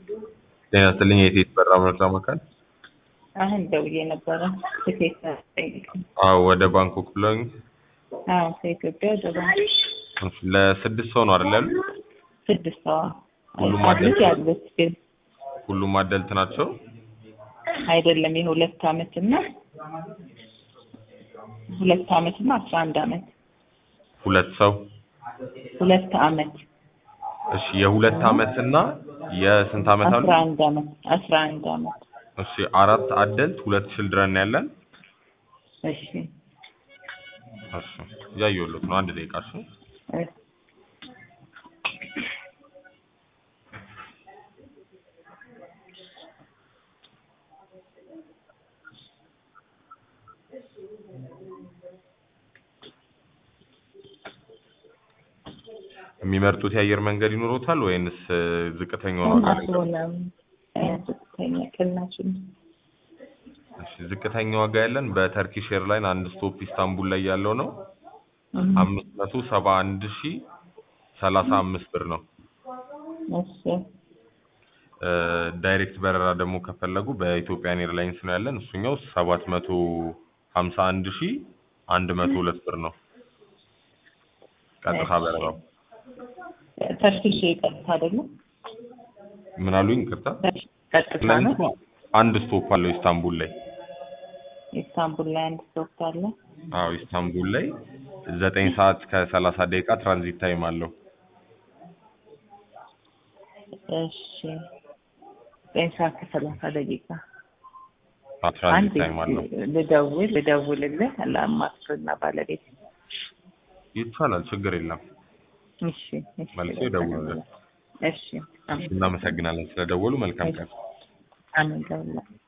ጤና ይስጥልኝ የቴት በራ መረጃ ማዕከል። አሁን ደውዬ ነበረ ትኬት ጠይቅ። አዎ ወደ ባንኮክ ብለውኝ አዎ ከኢትዮጵያ ወደ ባንክ እሺ፣ ለስድስት ሰው ነው አይደል ያሉት? ስድስት ሰዋ ሁሉም አሉት አደልት? ያሉት ግን ሁሉም አደልት ናቸው? አይደለም የሁለት አመት እና ሁለት አመት እና አስራ አንድ አመት ሁለት ሰው ሁለት አመት እሺ፣ የሁለት አመት እና የስንት አመት አሉ? አስራ አንድ አመት አስራ አንድ አመት እሺ፣ አራት አደልት ሁለት ችልድረን ነው ያለን። እሺ እሺ፣ እያየሁለት ነው። አንድ ደቂቃ እሺ። እ የሚመርጡት የአየር መንገድ ይኖሮታል ወይንስ እ፣ ዝቅተኛውን ዋጋ ላይ? አስሆነም ዝቅተኛ ቅናችን እሺ፣ ዝቅተኛ ዋጋ ያለን በተርኪሽ ኤርላይን አንድ ስቶፕ ኢስታንቡል ላይ ያለው ነው አምስት መቶ ሰባ አንድ ሺ ሰላሳ አምስት ብር ነው። እሺ እ፣ ዳይሬክት በረራ ደግሞ ከፈለጉ በኢትዮጵያን ኤርላይንስ ነው ያለን። እሱኛው ሰባት መቶ ሀምሳ አንድ ሺ አንድ መቶ ሁለት ብር ነው ቀጥታ በረራው። ተርኪሽ ቀጥታ አይደለም ምን አሉኝ? ይቅርታ ቀጥታ ነው ኤርላይንሱ አንድ ስቶፕ አለው ኢስታንቡል ላይ። ኢስታንቡል ላይ አንድ ስቶፕ አለ አዎ ኢስታንቡል ላይ ዘጠኝ ሰዓት ከሰላሳ ደቂቃ ትራንዚት ታይም አለው። እሺ ዘጠኝ ሰዓት ከሰላሳ ደቂቃ አዎ፣ ትራንዚት አንድ ታይም አለው። ልደውል ልደውልልህ ለአማክርና ባለቤት ይቻላል፣ ችግር የለም። እሺ እሺ መልሶ ይደውሉልን። እሺ አሜን እናመሰግናለን ስለደወሉ። መልካም ቀን። አሜን ለሁላችሁ